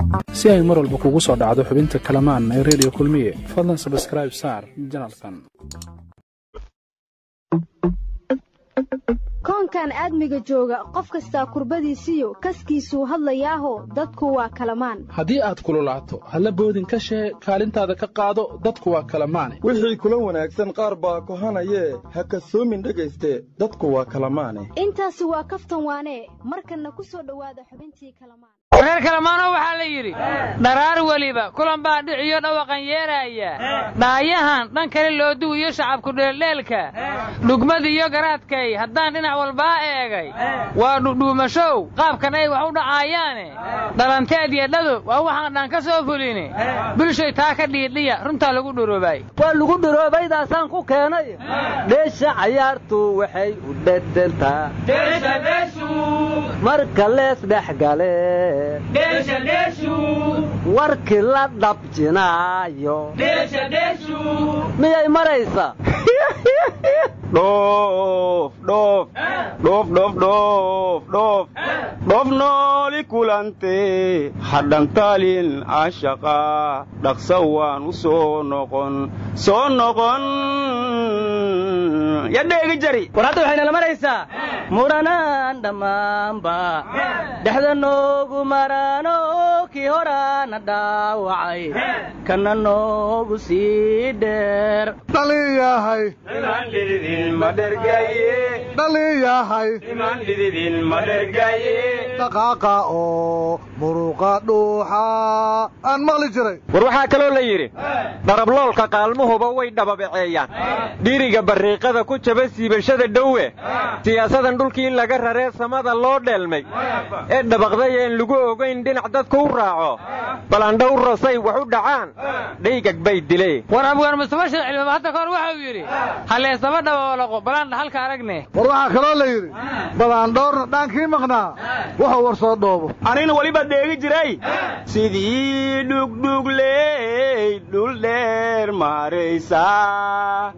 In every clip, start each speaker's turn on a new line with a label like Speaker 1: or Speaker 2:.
Speaker 1: si ay mar walba kugu soo dhacdo xubinta kalamaan ee redio kulmiye fadlan sabskraib saar janalkan
Speaker 2: koonkan aadmiga jooga qof kastaa kurbadiisiyo kaskiisuu hadlayaaho dadku waa kalamaan
Speaker 1: haddii aad kululaato halla boodin ka shee kaalintaada ka qaado dadku waa kalamaane
Speaker 3: wixii kula wanaagsan qaar baa kohanayee ha kasoomin dhegayste dadku waa kalamaane
Speaker 2: intaasi waa kaftan waanee markanna ku soo dhowaada xubintii kalamaan
Speaker 4: reer kalamaano waxaa la yidhi dharaar weliba kulan baa dhiciyo dhawaqan yeeraaya dhaayahan dhan kale loo duwiyo shacabku dheeldheelka dhugmadiiyo garaadkay haddaan dhinac walbaa eegay waa dhudhuumashow qaabkan ay wax u dhacaayaane dhalanteed iyo dhadub waa waxaan dhan ka soo fulini bulshay taa ka dhiidhiya runtaa lagu dhuroobay
Speaker 5: waa lagu dhuroobaydaasaan ku keenay dheesha cayaartu waxay u dhedhentaa marka lees dhexgale warkii la dhabjinaayo miyay maraysaa
Speaker 6: dhoof dhoof dhoof dhoof dhoof dhoof dhoof nooli kulante hadhantaalin ashaqa dhaqsa waan u soo noqon soo noqon yadheegi jari
Speaker 5: war hadda waxaynala maraysaa muranaan dhammaanba dhexda noogu maraano kii horaana dhaawacay kana noogu sii dheer
Speaker 7: dhaliyahay dhaliyahay dhaqaaqa oo muruqa dhuuxa aan maqli jiray
Speaker 6: war waxaa kaloo la yidhi darabloolka qaalmuhuba way dhababaceeyaan dhiriga barriiqada ku jaba siibashada dhowe siyaasadan dhulkii laga raree samada loo dheelmay ee dhabaqday een lagu ogayn dhinac dadku u raaco balandhow rasay wax u dhacaan dhaygag bay dilee
Speaker 4: war abgaan mustafa sheekh cilmiba hadda kahor waxau yidhi halleesaba dhaboolaqo balaan dhaxalka aragne
Speaker 7: war waxaa kaloo la yidhi badaandhoorna dhaankii maqnaa wuxuu war soo dhoobo
Speaker 6: anina weliba dheegi jiray sidii dhugdhugley dhul dheer maaraysaa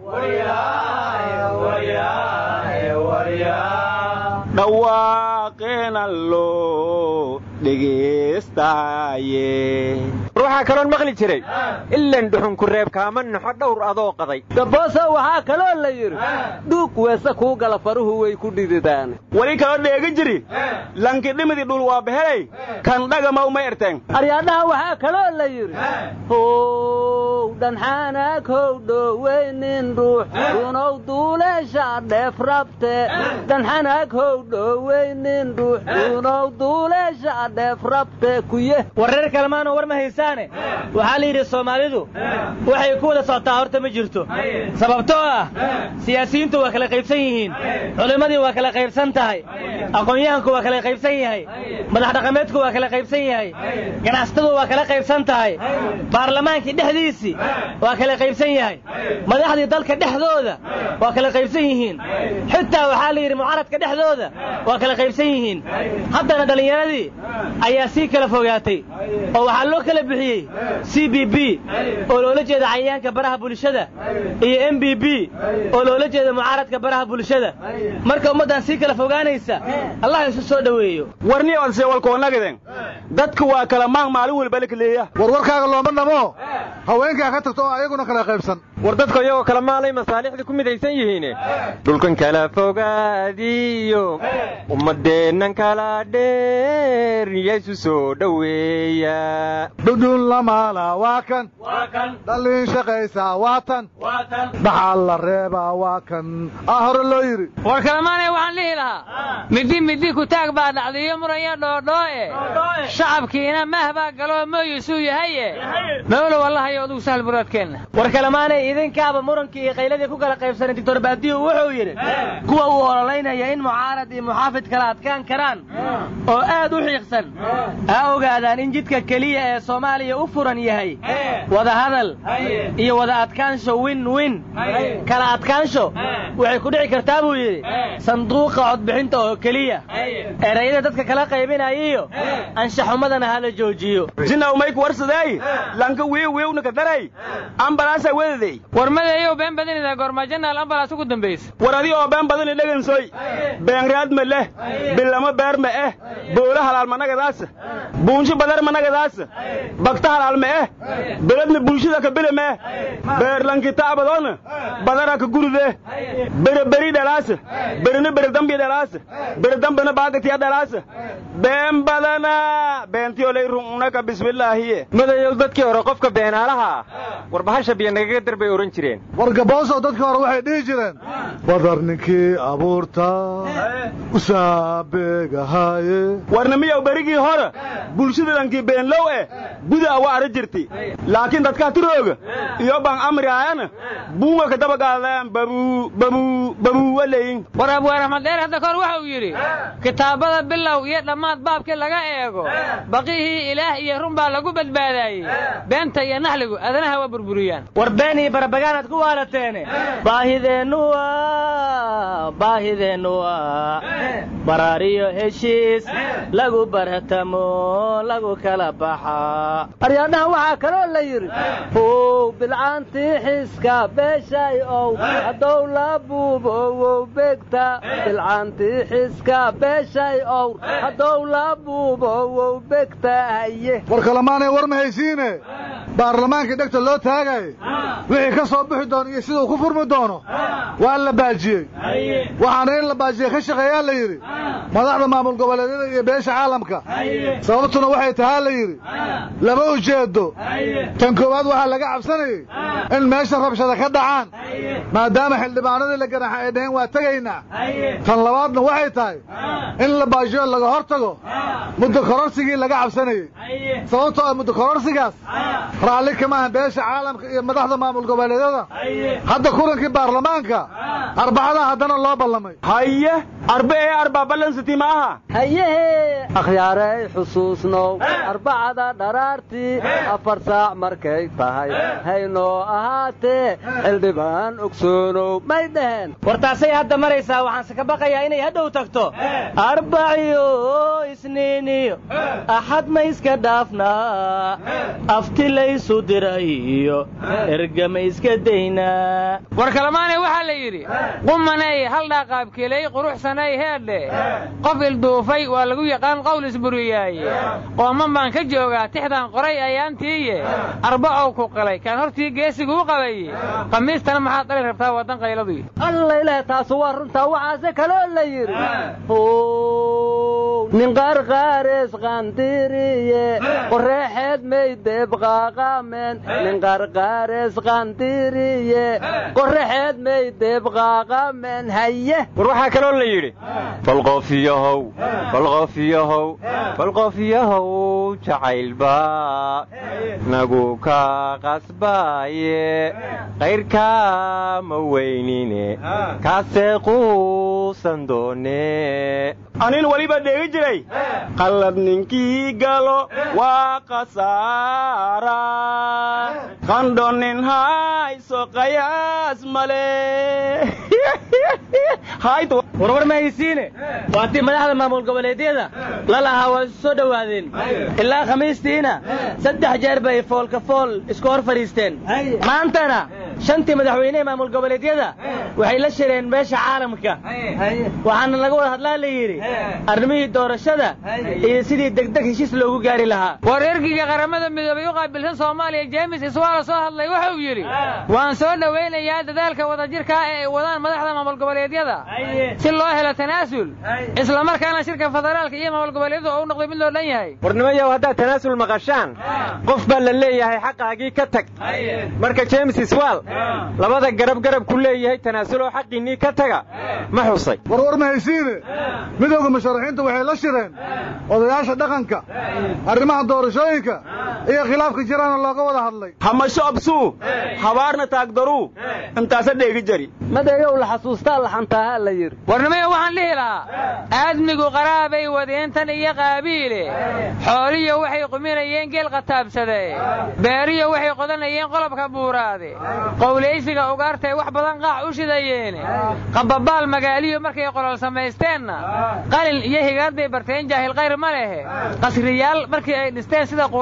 Speaker 6: dhawaaqeena loo dhegaystaye war waxaa kaloon maqli jiray ilan dhuxunku reeb kaama naxo dhowr adoo qaday
Speaker 5: daboosa waxaa kaloo la yidhi dhuug weese kuu gala faruhu way ku dhididaan
Speaker 6: weli kaloo dheegi jiri lanki dhimidi dhul waa behelay kan dhagama uma erteen
Speaker 5: aryaadhaha waxaa kaloo la yidhi how dhanxaanaag how dhoweynin ruux dunow duuleesha dheef rabte dhanxanaag how dhoweynin ruux dunow duuleesha dheef rabte kuye
Speaker 8: wareer kalemaanoo war ma haysaane waxaa la yidhi soomaalidu waxay ku wada socotaa horta ma jirto sababtoo ah siyaasiyiintu waa kala qaybsan yihiin culimmadii waa kala qaybsan tahay aqoon-yahanku waa kala qaybsan yahay madax dhaqameedku waa kala qaybsan yahay ganacsatadu waa kala qaybsan tahay baarlamaankii dhexdiisii waa kala qaybsan yahay madaxdii dalka dhexdooda waa kala qaybsan yihiin xitaa waxaa la yidhi mucaradka dhexdooda waa kala qaybsan yihiin haddana dhallinyaradii ayaa sii kala fogaatay oo waxaa loo kala bixiyey c b b oo loola jeeda cayayaanka baraha bulshada iyo m b b oo loola jeeda mucaaradka baraha bulshada marka ummaddan sii kala fogaanaysa allah isu soo dhoweeyo
Speaker 6: warni odse walkoonagiden dadku waa kala maang maalin walba lakaleeya
Speaker 7: warwarkaaga looma dhamo haweenkaa ka tagto oo ayaguna kala qaybsan
Speaker 6: war dadku iyagoo kala maalay masaalixdii ku midaysan yihiine dhulkan kala fogaadiyo ummaddeennan kala dheer yaysu soo dhoweeya
Speaker 7: dhudhun lamaala waa kan dhallin shaqaysaa waa tan dhaxal la reebaa waa kan aa hore loo yidhi
Speaker 4: war kalamaanee waxaan dhihi lahaa middi middi ku taag baa dhacdiyo muranya dhoodhoo'e shacabkiina mah baa galoo mooyisuu yahaye mawlow allahayo adugu sahal muraadkeenna
Speaker 8: war kalamaanay idinkaaba murankii iyo qayladii ku kala qaybsanay doctor baadiyu wuxuu yidhi kuwa uu ololaynaya in mucaarad iyo muxaafid kala adkaan karaan oo aad u xiiqsan ha ogaadaan in jidka keliya ee soomaaliya u furan yahay wada hadal iyo wada adkaansho win win kala adkaansho waxay ku dhici kartaa buu yidhi sanduuqa codbixinta oo keliya erayada dadka kala qaybinayiyo anshaxumadana hala joojiyo
Speaker 6: jinaw mayku warsadeey lanka wiiw wiiw
Speaker 9: laka daray ambalaasa wedadey
Speaker 4: war madeeyow been badinida goormaa janaal ambalaas ugu dambaysa
Speaker 9: war adi oo been badani dhegansoy beenraad ma leh bilamo beer ma eh boola halaal managadaasa buunsho badar managadaasa bagta halaal ma eh beledna bulshada ka bile mee beerlankitaabadoona badara ka gurude bere beri dhalaasa berina bere dambi dhalaasa bere dambina baagatiya dhalaasa been badana beentiyolay rununaka bismillaahiye
Speaker 6: madayow dadkii hore qofka beenaalaha ah war bahasha biyo nagaga dar bay odhan jireen
Speaker 7: wargaboosow dadkii hore waxay dhihi jireen badar ninkii abuurta usaabeegahaaye
Speaker 9: warnamiyow berigii hore bulshada dhankii beenlow eh guda wa ara jirti laakiin dadkaa tirooga iyo ban amriayana buunga ka dabagaadeen babuu babuu babuu waleyin
Speaker 4: war abwaar axmed dheer hadda kahor waxa uu yidhi kitaabada bilow iyo dhammaad baabkii laga eego baqihii ilaah iyo run baa lagu badbaadaayey beenta iyo naxligu adanaha waa burburiyaan
Speaker 8: war been iyo barabagaanaad ku waalateene baahideennu waa baahideennu waa baraariyo heshiis lagu barhatamo lagu kala baxaa
Speaker 5: aryaadhaha waxaa kaloo la yidhi how bilcaantii xiska beeshay ow haddow la buubowow begta bilcaantii xiska beeshay ow haddow la buubowow begta haye
Speaker 7: war kalamaanay war ma haysiine baarlamaankii dhegta loo taagay wixii ka soo bixi doono iyo siduu ku furmi doono waa la baajiyey waxaana in la baajiyey ka shaqeeyaa la yidhi madaxda maamul goboleedyada iyo beesha caalamka sababtuna waxay tahaa la yidhi lama ujeedo tan koowaad waxaa laga cabsanayey in meesha rabshada ka dhacaan maadaama xildhibaanadii la ganaxa ay dhaheen waa tegaynaa tan labaadna waxay tahay in la baajiyo laga hor tago muddo kororsigii laga cabsanayey sababtoo ah muddo kororsigaas raalli kama aha beesha caalamka iyo madaxda maamul goboleedyada hadda kulankii baarlamaanka arbacada haddana loo ballamay
Speaker 9: haye arbe ee arbaa ballansiti ma aha
Speaker 5: hayehe akhyaaray xusuusnow arbacada dharaartii afar saac markay tahay haynoo ahaatee xildhibaan ogsoonow may dhaheen
Speaker 8: war taasay hadda maraysaa waxaanse ka baqayaa inay hadhow tagto arbaciyo isniiniyo axad ma iska dhaafnaa afti laysu dirayo ergama iska daynaa
Speaker 4: war kalamaane waxaa la yidhi qumanay haldhaa qaabkeley quruxsanay heedhe qof ilduufay waa lagu yaqaan qowl isburiyaaye qooman baan ka joogaa tixdan qoray ayaantiiye arbacow ku qalay kaan hortii geesigu u qabaye khamiistana maxaad dhali rabtaa waddan qayladuy
Speaker 5: alla ilaah taasu waa runtaa waxaase kaloo la yidhi how nin qarqaarees qandiriye qoreexeed may deebqaaqaameen nin qarqaarees qandiriye qoraxeed may deebqaaqaameen haye
Speaker 6: war waxaa kaloo la yidhi falqofiyahow falqofiyahow falqofiyahow jacaylba nagu ka qasbaaye qayrkaa ma weynine kaasee quusan doone
Speaker 9: anin weliba dheegi jiray qallab ninkii galo waa khasaara qandho nin hayso qayaas male
Speaker 8: warwar ma haysiine waatii madaxda maamul goboleedyada la lahaa waa isu soo dhowaadeen ilaa khamiistiina saddex jeer bay foolka fool isku hor fadhiisteen maantana shantii madaxweynehe maamul goboleedyada waxay la shireen meesha caalamka waxaana laga wada hadlaa la yidhi arrimihii doorashada iyo sidii degdeg heshiis loogu gaari lahaa
Speaker 4: war ergiga qaramada midoobay u qaabilsan soomaaliya jeemis iswaala soo hadlay wuxuu yidhi waan soo dhowaynayaa dadaalka wadajirkaa ee ay wadaan madaxda maamul goboleedyada si loo helo tanaasul isla markaana shirka federaalka iyo maamul goboleedyadu oo u noqday mid loo dhan yahay
Speaker 6: warnimayow haddaad tanaasul maqashaan qof baa la leeyahay xaqaagii ka tag marka jeemis iswaal labada garab garab ku leeyahay tanaasuloo xaqiinnii ka taga ma xusay
Speaker 7: warwar ma haysiine midowda musharaxiinta waxay la shireen odayaasha dhaqanka arrimaha doorashooyinka iyo khilaafka jiraana looga wada hadlay
Speaker 9: hamasho absuu habaarna taagdaruu intaasa dheegi jari
Speaker 5: madeeyow la xasuustaa laxantaaha la yidhi
Speaker 4: warnimaya waxaan dhihi lahaa aadmigu qaraabay wadeentan iyo qaabiile xooliyo waxay quminayeen geel qataabsade beeriyo waxay qodanayeen qolobka buuraade qowlaysiga ugaartay wax badan qaax u shidayeene qababaal magaaliyo markay qolol samaysteenna qalin iyo higaad bay barteen jaahil kayr ma lehe qasriyaal markii ay dhisteen sida quraareeda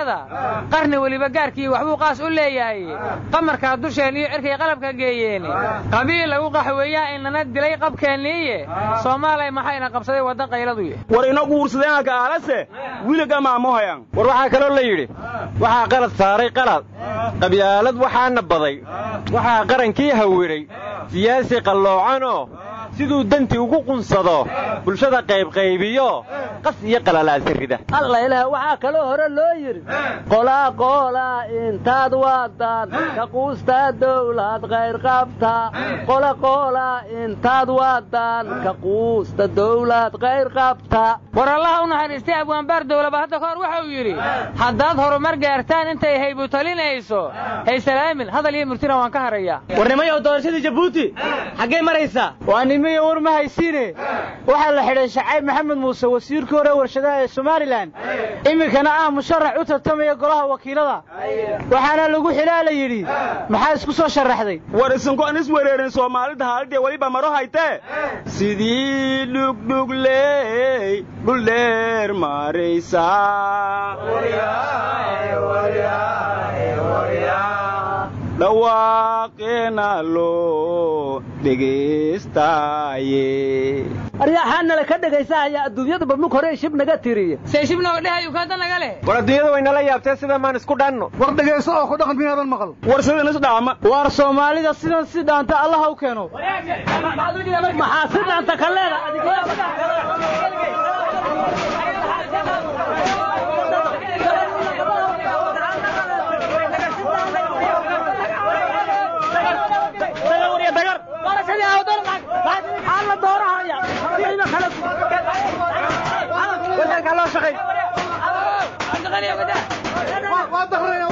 Speaker 4: qaylada qarni weliba gaarkii waxbuu qaas u leeyahay qamarkaa dusheen iyo cirkay qalabka geeyeen qabiil lagu qaxweeyaa inana dilay qabkeenniiye soomaaliya maxayna qabsaday wadda qayladuye
Speaker 9: war ina guursadeenaka aalase wiliga maamohayan
Speaker 6: war waxaa kaloo la yidhi waxaa qalad saaray qalad qabyaalad waxaana baday waxaa qarankii hawidhay siyaasi qalloocanoo siduu danti ugu qunsado bulshada qaybqaybiyo qas iyo qalalaasa rida
Speaker 5: alla ilaah waxaa kaloo hore loo yidhi qolaa qoolaa intaad waadaan ka quustaa dawlad qayr qabta qola qoolaa intaad waadaan ka quusta dawlad qayr qabta
Speaker 4: war allaha u naxariistay abwaanbaar dowlaba hadda kahor waxa uu yidhi haddaad horumar gaartaan intay haybu talinayso haysalaamin hadal iyo murtina waan ka harayaa
Speaker 8: warnimayow doorashadii jabuuti xaggay maraysaa waa nimiyo war ma haysiine waxaa la xidhay shacayb maxamed muuse wasiirkii hore warshadaha ee somalilan iminkana ah musharax u tartamaya golaha wakiilada waxaana lagu xilaa la yidhi maxaa isku soo sharaxday
Speaker 9: war isinku an is wereerin soomaalida haalidee weliba maro haytee sidii dhugdhugley dhuldheer maraysaa dhawaaqeena loo dhegaystaye
Speaker 5: aryaxaanala ka dhegaysahayaa adduunyadaba mug hore shib naga tiriye
Speaker 4: see shib nooga dhehayu kaada naga leh
Speaker 6: war adduunyada waynala yaabtee sida maan isku dhanno
Speaker 7: war dhegayso oo ku dhaqan miyaadan maqal
Speaker 9: war sidan is dhaama
Speaker 8: waar soomaalida sidan si dhaanta allaha u keeno
Speaker 5: maxaa si dhaanta ka leeda
Speaker 7: waa dakraya